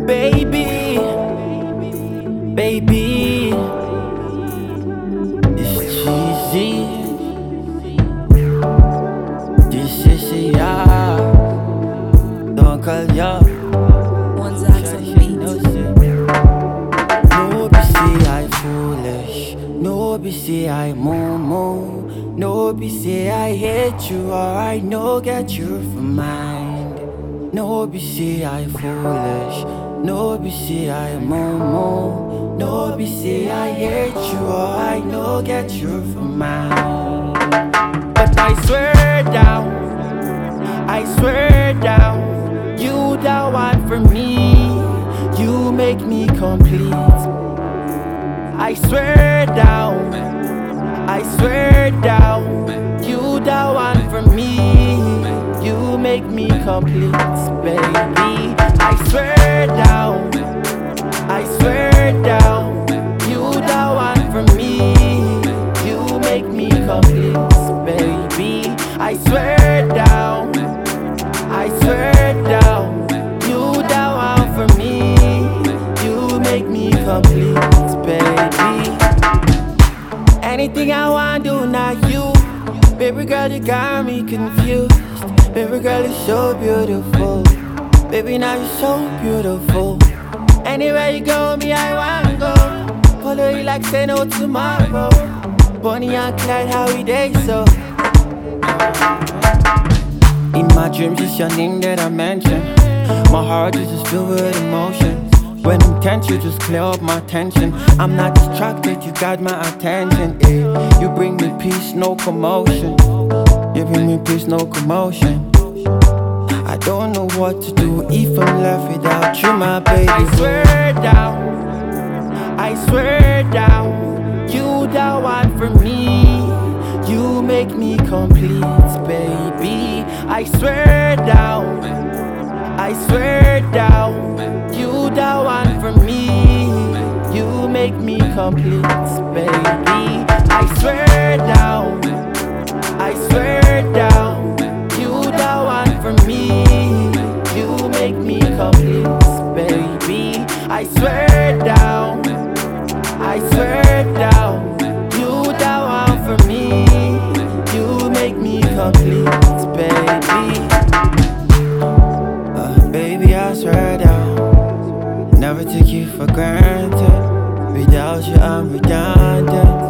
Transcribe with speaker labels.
Speaker 1: Baby, baby, it's cheesy. This is ya. Don't call ya.
Speaker 2: One Zax on the beat.
Speaker 1: No be say I foolish, no be say I mumu, no be say I hate you or I no get you for mind. No be say I foolish, no be say I mumu, no be say I hate you or I no get you for mine. But I swear down, I swear down, you the one for me. You make me complete. I swear down, I swear down, you the one for me. You make me complete, baby. I swear down, I swear down, you the one for me. You make me complete, baby. I swear down, I swear down, you the one for me. You make me complete, baby. Anything I want do, not you. Baby girl, you got me confused. Baby girl, you're so beautiful. Baby, now you're so beautiful. Anywhere you go, me, I want go. Follow you like say no tomorrow. Bonnie and Clyde, how we day so. In my dreams, it's your name that I mention. My heart is just filled with emotions. When I'm tense, you just clear up my tension. I'm not distracted, you got my attention. eh. You bring me peace, no commotion. You bring me peace, no commotion. I don't know what to do if I'm left without you, my baby. I swear down, I swear down, you the one for me. You make me complete, baby. I swear down, I swear down, you the one for me. You make me complete, baby. I swear down, I swear down, you the one for me. You make me complete, baby. I swear down, I swear down, you the one for me. You make me complete, baby. Uh, baby, I swear down, never take you for granted. Without you, I'm redundant.